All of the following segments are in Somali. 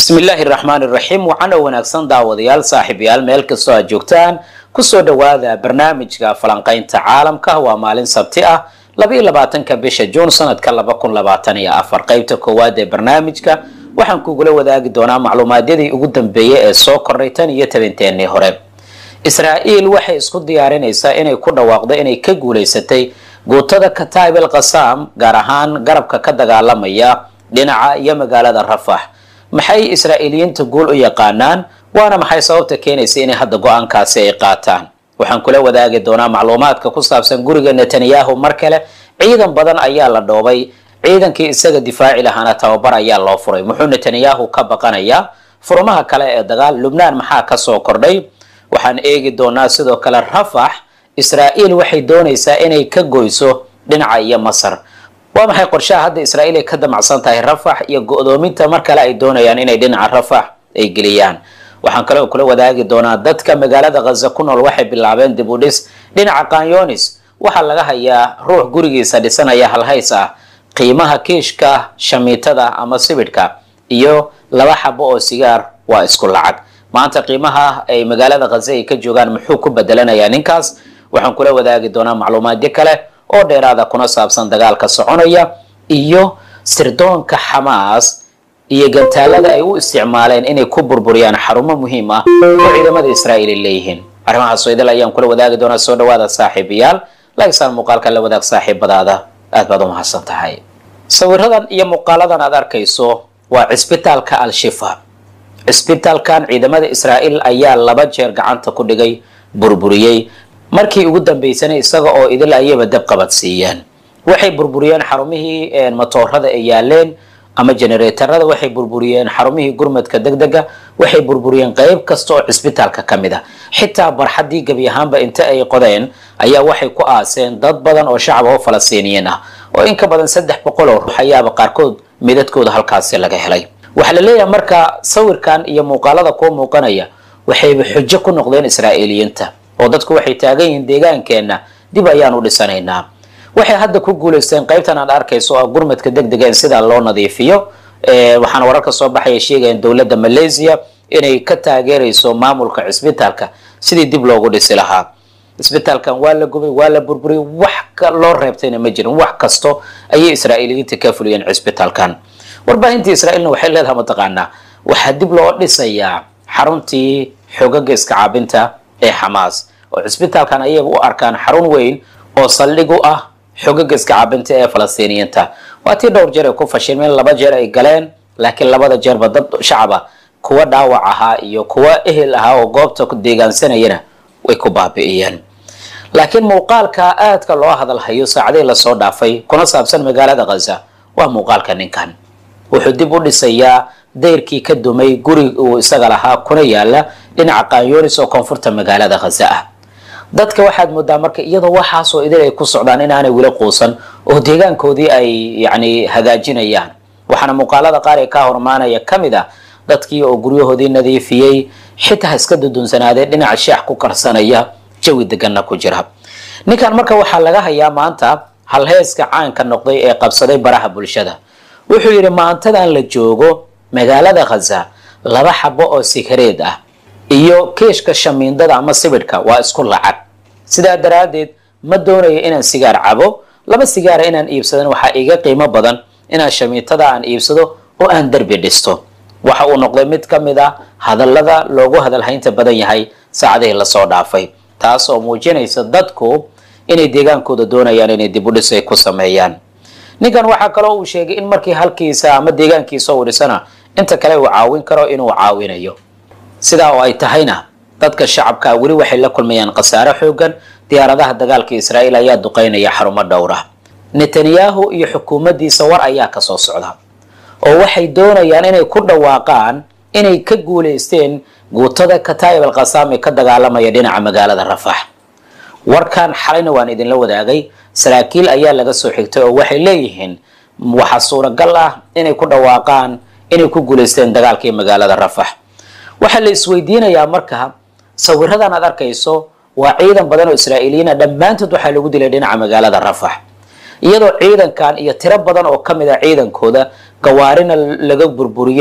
bismi illaahi raxmaan iraxiim waxaana wanaagsan daawadayaal saaxiibayaal meel kastoo aad joogtaan kusoo dhowaada barnaamijka falanqaynta caalamka waa maalin sabti ah labaiyo labaatanka bisha juun sanadka laba kun labaatan iyo afar qeybta koowaad ee barnaamijka waxaan kugula wadaagi doonaa macluumaadyadii ugu dambeeyey ee soo kordhay tan iyo tabinteenii hore israa'iil waxay isku diyaarinaysaa inay ku dhawaaqdo inay ka guulaysatay guutada kataib el qasaam gaar ahaan garabka ka dagaalamaya dhinaca iyo magaalada rafax maxay israa'iiliyiinta guul u yaqaanaan waana maxay sababta keenaysa inay hadda go-aankaasi ay qaataan waxaan kula wadaagi doonaa macluumaadka ku saabsan guriga netanyahu mar kale ciidan badan ayaa la dhoobay ciidankii isaga difaaci lahaana tababar ayaa loo furay muxuu netanyahu ka baqanayaa furmaha kale ee dagaal lubnaan maxaa kasoo kordhay waxaan eegi doonaa sidoo kale rafax israa'iil waxay doonaysaa inay ka goyso dhinaca iyo masar waa maxay qorshaha hadda israa'iil ay ka damacsan tahay rafax iyo go-doominta mar kale ay doonayaan inay dhinaca rafax ay geliyaan waxaan kaloo kula wadaagi doonaa dadka magaalada khaza ku nool waxay bilaabeen dib u dhis dhinaca kanyonis waxaa laga hayaa ruux gurigiisa dhisanaya halhays ah qiimaha kiishka shamiitada ama sibidhka iyo laba xabo oo sigaar waa isku lacag maanta qiimaha ay magaalada khaza ay ka joogaan muxuu ku bedelanayaa ninkaas waxaan kula wadaagi doonaa macluumaadyo kale oo dheeraada kuna saabsan dagaalka soconaya iyo sirdoonka xamaas iyo gantaalada ay u isticmaaleen inay ku burburiyaan xarumo muhiim ah oo ciidamada israa'iil ay leeyihiin arrimahaas idil ayaan kula wadaagi doonaa soo dhawaada saaxiibayaal lagsaan muuqaalka la wadaag saaxiibadaada aad baad u mahadsan tahay sawiradan iyo muuqaaladan aad arkayso waa cisbitaalka al-shifa cisbitaalkan ciidamada israa'iil ayaa laba jeer gacanta ku dhigay burburiyey markii ugu dambeysana isaga oo idil ayaba dab qabadsiiyeen waxay burburiyeen xarumihii matoorada ay yaaleen ama genereetarada waxay burburiyeen xarumihii gurmadka degdega waxay burburiyeen qeyb kasta oo cisbitaalka ka mid a xitaa barxaddii gebi ahaanba inta ay qodeen ayaa waxay ku aaseen dad badan oo shacab oo falastiiniyiin ah oo in ka badan saddex boqol oo ruux ayaaba qaarkood midadkooda halkaasi laga helay waxaa la leeyahay marka sawirkan iyo muuqaalada kuu muuqanaya waxayba xujo ku noqdeen israa'iiliyiinta oo dadku waxay taagan yihiin deegaankeenna dib ayaan u dhisanaynaa waxay hadda ku guulaysteen qaybtan aad arkayso oo gurmadka degdega in sidaa loo nadiifiyo waxaana wararka soo baxaya sheegayaan dowladda malaysia inay ka taageerayso maamulka cisbitaalka sidii dib loogu dhisi lahaa cisbitaalkan waa la gubay waa la burburiyay wax loo reebtayna ma jirin wax kasto ayay israa'iiliyiinta ka fuliyeen cisbitaalkan warbaahintii israa'iilna waxay leedahay mataqaanaa waxaa dib loo dhisayaa xaruntii xogaga iska caabinta ee xamaas oo cisbitaalkan ayaga u arkaan xarun weyn oo saldhig u ah xogaga iska caabinta ee falastiiniyiinta waa tii dhowr jeer ay ku fashilmeen laba jeer ay galeen laakiin labada jeerba dad shacaba kuwa dhaawac ahaa iyo kuwa ehel ahaa oo goobta deegaansanayana way ku baabi'iyeen laakiin muuqaalka aadka loo hadalhayo saacadii lasoo dhaafay kuna saabsan magaalada khaza waa muuqaalka ninkan wuxuu dib u dhisayaa dayrkii ka dumay guri uu isaga lahaa kuna yaala dhinaca kanyonis oo koonfurta magaalada khaza ah dadka waxaad moodaa marka iyadoo waxaasoo idil ay ku socdaan inaanay weli quusan oo deegaankoodii ay yacni hagaajinayaan waxaana muuqaalada qaar ee ka hormaanaya ka mid ah dadkii oo guryahoodii nadiifiyey xitaa iska dudunsanaadee dhinaca sheex ku karsanaya jawi deganna ku jira ninkan marka waxaa laga hayaa maanta halheeska caanka noqday ee qabsaday baraha bulshada wuxuu yidhi maantadan la joogo magaalada khaza laba xabo oo sigareed ah iyo kiishka shamiindada ama sibidhka waa isku lacag sidaa daraaddeed ma doonayo inaan sigaar cabo laba sigaara inaan iibsadan waxaa iga qiimo badan inaan shamiitada aan iibsado oo aan derbi dhisto waxa uu noqday mid ka mid a hadallada loogu hadalhaynta badan yahay saacadihii lasoo dhaafay taas oo muujinaysa dadku inay deegaankooda doonayaan inay dib u dhis ay ku sameeyaan ninkan waxaa kaloo uu sheegay in markii halkiisa ama deegaankiisa uu dhisana inta kale uu caawin karo inuu caawinayo sidaa oo ay tahayna dadka shacabka weli waxay la kulmayaan khasaare xoogan diyaaradaha dagaalka israa'iil ayaa duqeynaya xarumo dhowra netanyahu iyo xukuumaddiisa war ayaa kasoo socda oo waxay doonayaan inay ku dhawaaqaan inay ka guulaysteen guutada kataib al qasaam ee ka dagaalamaya dhinaca magaalada rafax warkan xalayna waan idinla wadaagay saraakiil ayaa laga soo xigtay oo waxay leeyihiin waxaa suuragal ah inay ku dhawaaqaan inay ku guulaysteen dagaalkii magaalada rafax waxaa la isweydiinayaa marka sawiradan aad arkayso waa ciidan badan oo israa'iiliyiina dhammaantood waxaa lagu dilay dhinaca magaalada rafax iyadoo ciidankan iyo tiro badan oo ka mid a ciidankooda gawaarina laga burburiyey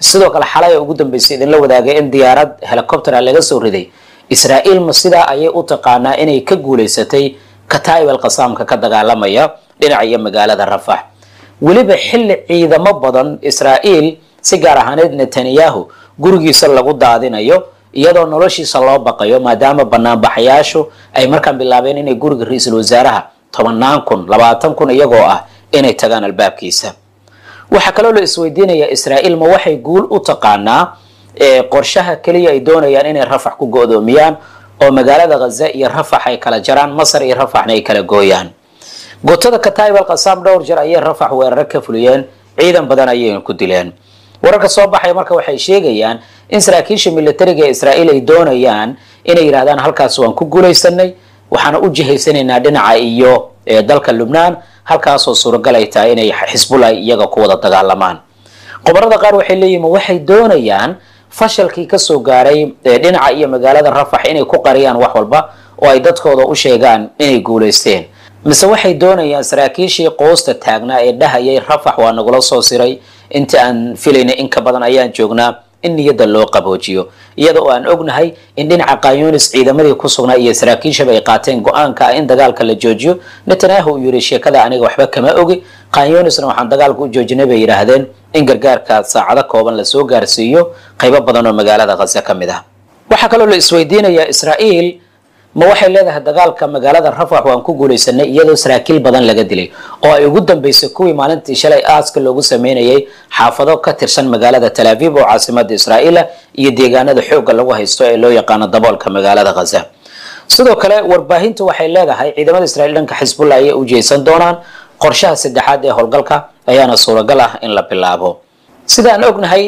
sidoo kale xalay ugu dambeysay idinla wadaagay in diyaarad helicoptera laga soo riday israa'iil ma sidaa ayay u taqaanaa inay ka guulaysatay kataa'ib alqasaamka ka dagaalamaya dhinaca iyo magaalada rafax weliba xilli ciidamo badan israa'iil si gaar ahaaneed netanyahu gurigiisa lagu daadinayo iyadoo noloshiisa loo baqayo maadaama banaanbaxayaashu ay markaan bilaabeen inay guriga ra-iisul wasaaraha tobannaan kun labaatan kun iyagoo ah inay tagaan albaabkiisa waxaa kaloo la isweydiinayaa israa'iil ma waxay guul u taqaanaa qorshaha keliya ay doonayaan inay rafax ku go-doomiyaan oo magaalada ghaza iyo rafax ay kala jaraan masar iyo rafaxna ay kala gooyaan gutada kataib alqasaam dhowr jeer ayay rafax weeraro ka fuliyeen ciidan badan ayayna ku dileen wararka soo baxaya marka waxay sheegayaan in saraakiisha militariga ee israa'iil ay doonayaan inay yidhahdaan halkaas waan ku guulaysanay waxaana u jihaysanaynaa dhinaca iyo dalka lubnaan halkaasoo suuragal ay tahay inay xisbullah iyaga ku wada dagaalamaan qobarada qaar waxay leeyihin waxay doonayaan fashalkii kasoo gaaray dhinaca iyo magaalada rafax inay ku qariyaan wax walba oo ay dadkooda u sheegaan inay guulaysteen mise waxay doonayaan saraakiishii qoosta taagnaa ee dhahayay rafax waa nagula soo siray inta aan filayna in ka badan ayaan joognaa in niyadda loo qaboojiyo iyada oo aan ognahay in dhinaca kanyunis ciidamadii ku sugnaa iyo saraakiishaba ay qaateen go-aanka ah in dagaalka la joojiyo netanyahu uu yidhi sheekada aniga waxba kama ogi kanyunisna waxaan dagaalka u joojinay bay yidhaahdeen in gargaarka saacado kooban lasoo gaarsiiyo qaybo badan oo magaalada khaza ka mid ah waxaa kaloo la isweydiinayaa israa'iil ma waxay leedahay dagaalka magaalada rafax waan ku guulaysanay iyadoo saraakiil badan laga dilay oo ay ugu dambeysay kuwii maalintii shalay aaska loogu sameynayay xaafado ka tirsan magaalada tal aviv oo caasimada israa'iila iyo deegaanada xoogga lagu haysto ee loo yaqaano daboolka magaalada khaza sidoo kale warbaahintu waxay leedahay ciidamada israiil dhanka xisbullah ayay u jeesan doonaan qorshaha saddexaad ee howlgalka ayaana suuragal ah in la bilaabo sidaan ognahay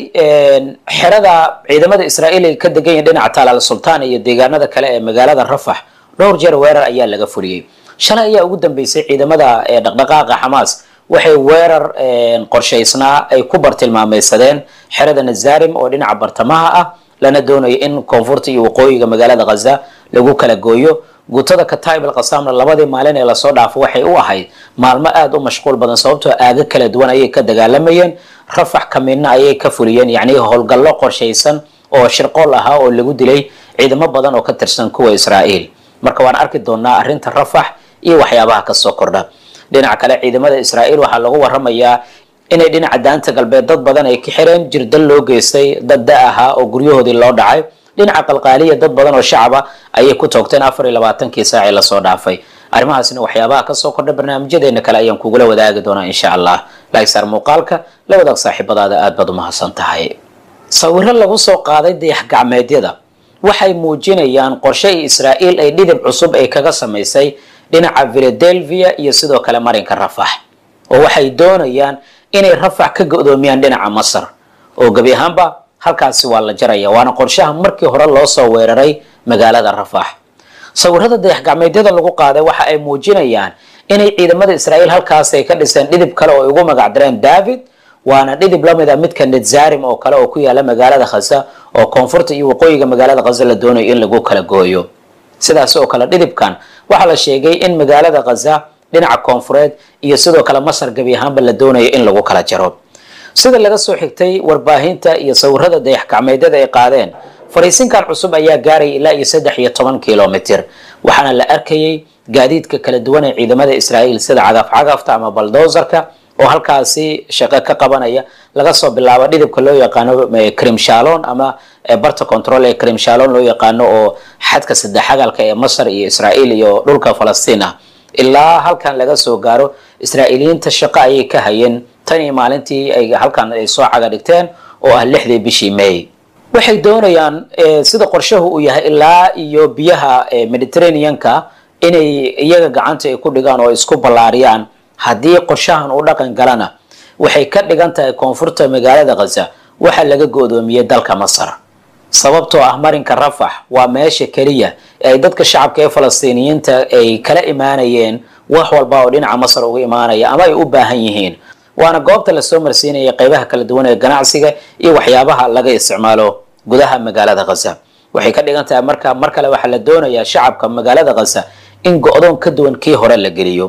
xerada ciidamada israa'iil ay ka degan yihin dhinaca talaal sultaan iyo deegaanada kale ee magaalada rafax dhowr jeer weerar ayaa laga fuliyey shalay ayaa ugu dambeysay ciidamada dhaqdhaqaaqa xamaas waxay weerar qorshaysnaa ay ku bartilmaameysadeen xerada nazarim oo dhinaca bartamaha ah lana doonayo in koonfurta iyo waqooyiga magaalada khaza lagu kala gooyo guutada kataib alqasaamna labadii maalin ee lasoo dhaafo waxay u ahayd maalmo aada u mashquul badan sababtoo aago kala duwan ayay ka dagaalamayeen rafax kamidna ayay ka fuliyeen yacni howlgallo qorshaysan oo shirqool ahaa oo lagu dilay ciidamo badan oo ka tirsan kuwa israa'iil marka waan arki doonaa arrinta rafax iyo waxyaabaha kasoo kordha dhinaca kale ciidamada israa'iil waxaa lagu waramayaa inay dhinaca daanta galbeed dad badan ay ka xireen jirdal loo geystay dad da ahaa oo guryahoodii loo dhacay dhinaca qalqaaliya dad badan oo shacaba ayay ku toogteen afar iyo labaatankii saaci lasoo dhaafay arrimahaasna waxyaabaha kasoo kordha barnaamijyadeena kale ayaan kugula wadaagi doonaa insha allah laagsaar muuqaalka la wadaag saaxiibadaada aad baad umahadsan tahay sawiro lagu soo qaaday dayax gacmeedyada waxay muujinayaan qorshe israa'iil ay dhidib cusub ay kaga samaysay dhinaca philadelphia iyo sidoo kale marinka rafax oo waxay doonayaan inay rafax ka go-doomiyaan dhinaca masar oo gebi ahaanba halkaasi waa la jaraya waana qorshaha markii hore loo soo weeraray magaalada rafax sawirada dayax gacmeedyada lagu qaaday waxa ay muujinayaan inay ciidamada israa'iil halkaas ay ka dhiseen dhidib kale oo ay ugu magacdareen david waana dhidib lamid a midka netzarim oo kale oo ku yaala magaalada khaza oo koonfurta iyo waqooyiga magaalada khaza la doonayo in lagu kala gooyo sidaas oo kale dhidibkan waxaa la sheegay in magaalada khaza dhinaca koonfureed iyo sidoo kale masar gebi ahaanba la doonayo in lagu kala jaro sida laga soo xigtay warbaahinta iyo sawirada dayax gacmeedyada ay qaadeen fariisinkan cusub ayaa gaaraya ilaa iyo saddex iyo toban kilomitr waxaana la arkayay gaadiidka kala duwan ee ciidamada israa'iil sida cagaf cagafta ama baldozerka oo halkaasi shaqo ka qabanaya laga soo bilaabo dhidibka loo yaqaano crimshalon ama barta control ee crimshalon loo yaqaano oo xadka saddex xagalka ee masar iyo israa'iil iyo dhulka falastiin ah ilaa halkan laga soo gaaro israa'iiliyiinta shaqo ayay ka hayeen tan iyo maalintii ay halkan ay soo caga dhigteen oo ah lixdii bishii may waxay doonayaan sida qorshahu uu yahay ilaa iyo biyaha mediterraneanka inay iyaga gacanta ay ku dhigaan oo isku ballaariyaan haddii qorshahan uu dhaqan galana waxay ka dhigan tahay koonfurta magaalada khaza waxaa laga go-doomiyey dalka masar sababtoo ah marinka rafax waa meesha keliya ee ay dadka shacabka ee falastiiniyiinta ay kala imaanayeen wax walba oo dhinaca masar uga imaanaya ama ay u baahan yihiin waana goobta lasoo marsiinaya qeybaha kala duwan ee ganacsiga iyo waxyaabaha laga isticmaalo gudaha magaalada khaza waxay ka dhigan tahay marka mar kale waxaa la doonayaa shacabka magaalada khaza in go-doon ka duwan kii hore la geliyo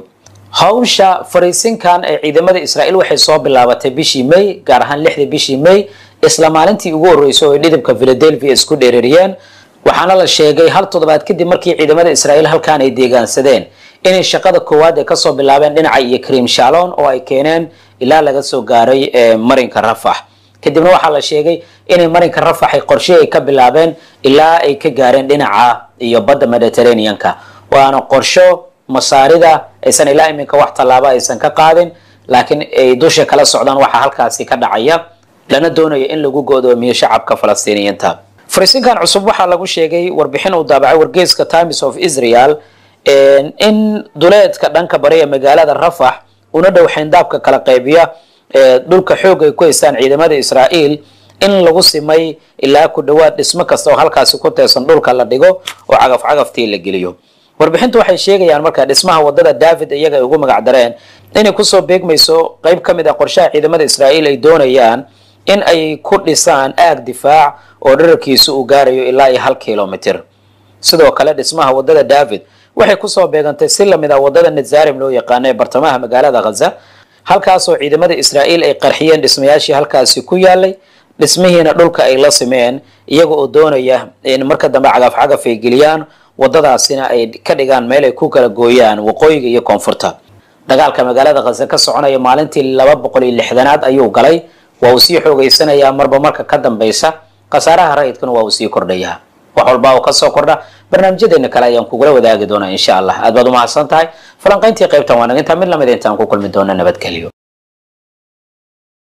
hawsha fariisinkan ee ciidamada israa'iil waxay soo bilaabatay bishii may gaar ahaan lixdii bishii may isla maalintii ugu horreysay oo ay dhidibka philadelphia isku dheereeriyeen waxaana la sheegay hal toddobaad kadib markii ciidamada israa'iil halkaan ay deegaansadeen inay shaqada koowaad ay kasoo bilaabeen dhinaca iyo krim shalon oo ay keeneen ilaa laga soo gaaray marinka rafax kadibna waxaa la sheegay inay marinka rafax ay qorshe ay ka bilaabeen ilaa ay ka gaareen dhinaca iyo badda mediterraneanka waana qorsho masaarida aysan ilaa iminka wax tallaaba aysan ka qaadin laakiin ay dusha kala socdaan waxaa halkaasi ka dhacaya lana doonayo in lagu go'doomiyo shacabka falastiiniyiinta fariisinkan cusub waxaa lagu sheegay warbixin uu daabacay wargeyska times of israel in duleedka dhanka bari ee magaalada rafax una dhow xayndaabka kala qaybiya dhulka xoog ay ku haystaan ciidamada israa'iil in lagu simay ilaa ku dhowaad dhismo kasta oo halkaasi ku teesan dhulka la dhigo oo cagaf cagaftii la geliyo warbixintu waxay sheegayaan markaa dhismaha wadada david iyaga ay ugu magac dareen inay kusoo beegmayso qayb ka mid ah qorshaha ciidamada israa'iil ay doonayaan in ay ku dhisaan aag difaac oo dherarkiisu uu gaarayo ilaa iyo hal kilomitr sidoo kale dhismaha wadada david waxay kusoo beegantay si lamid ah wadada nazarim loo yaqaano ee bartamaha magaalada khaza halkaasoo ciidamada israa'iil ay qarxiyeen dhismayaashii halkaasi ku yaalay dhismihiina dhulka ay la simeen iyaga oo doonaya in marka dambe cagaf cagaf ay geliyaan wadadaasina ay ka dhigaan meel ay ku kala gooyaan waqooyiga iyo koonfurta dagaalka magaalada khaza ka soconaya maalintii laba boqol iyo lixdanaad ayuu galay waa uu sii xoogeysanayaa marba marka ka dambeysa khasaaraha rayidkuna waa uu sii kordhayaa wax walba oo kasoo kordha barnaamijyadeena kale ayaan kugula wadaagi doonaa insha allah aad baad umahadsan tahay falanqayntii qaybtan waa nagintaa mid lamid intaan ku kulmi doona nabadgelyo